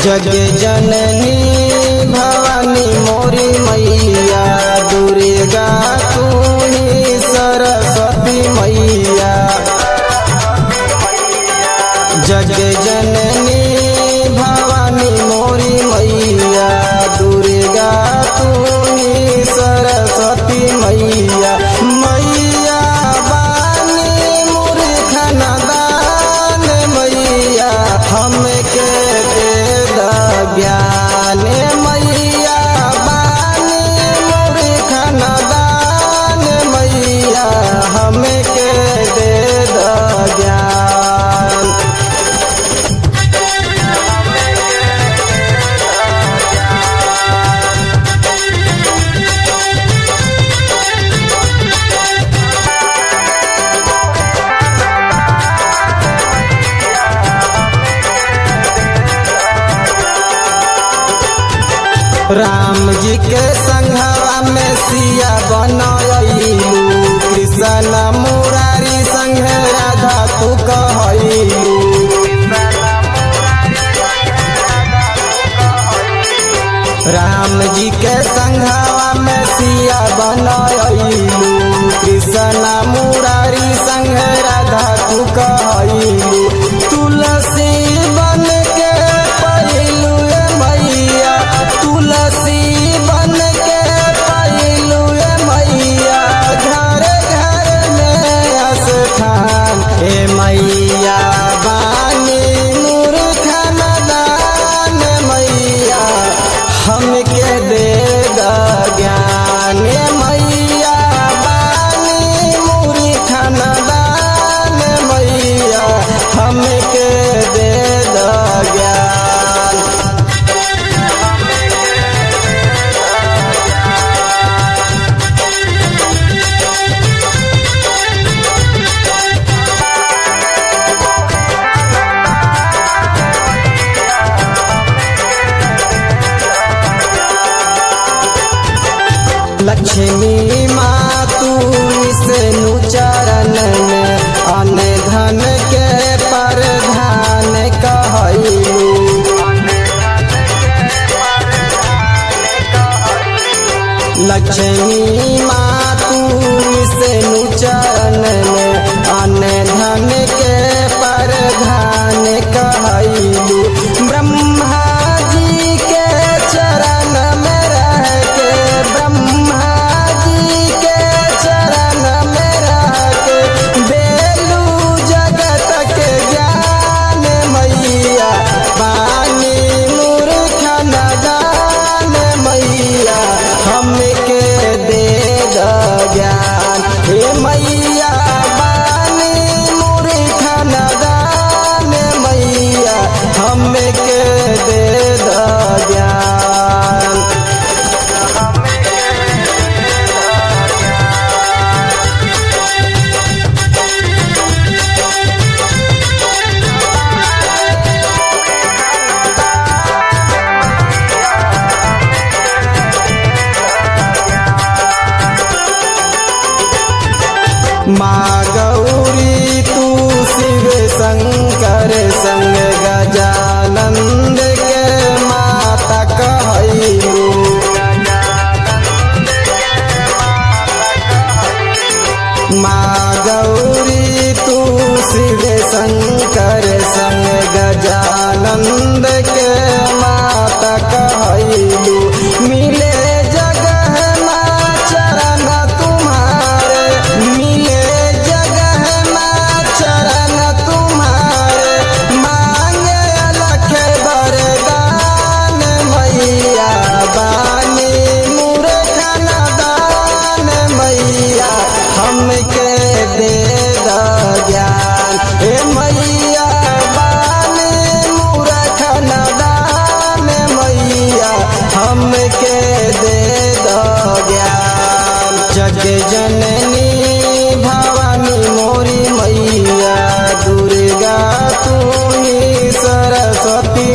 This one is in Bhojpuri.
जग जननी भवानी मोरी मैया दुर्गा तू ही सरस्वती मैया जग जननी भवानी मोरी मैया दुर्गा तू ही सरस्वती मैया मैया बानी मूर्ख नदान मैया हमके दे द ज्ञान मैया बानी मूर्ख नदान मैया हमके दे द ज्ञान राम जी के संघवा में सिया बनैलू कृष्ण मुरारी संग राधा तू कहलू राम जी के संघवा में सिया बनैलू कृष्ण मुरारी संग राधा तू कहलू तुलसी बन के पहिलू मैया तुलसी बन के पहिलू मैया घर घर में स्थान हे मैया बानी मूर्ख नदान मैया हमके दे द ज्ञान मैया बानी मूर्ख नदान मैया हमके दे द ज्ञान लक्ष्मी माँ तू विष्णु चरण में अन धन के प्रधान कहलू लक्ष्मी माँ तू विष्णु चरण में अन धन के प्रधान कहलू ब्रह्मा जी के चरण में रह के ब्रह्मा जी के चरण में रह के बेलू जगत के ज्ञान मैया पानी मूर्ख नदान मैया हमके दे द ज्ञान हे मैया बानी मूर्ख नदान मैया हमके दे द ज्ञान माँ गौरी तू शिव शंकर संग गजानंद के माता कहलू माँ गौरी तू शिव शंकर संग गजानंद के माता कहलू मिले जगह माँ चरण तुम्हारे मिले जगह माँ चरण तुम्हारे मांगे अलख वरदान मैया बानी मूर्ख नदान मैया हमके दे द ज्ञान हे मैया बानी मूर्ख नदान मैया हमके दे द ज्ञान जग जननी भवानी मोरी मैया दुर्गा तू ही सरस्वती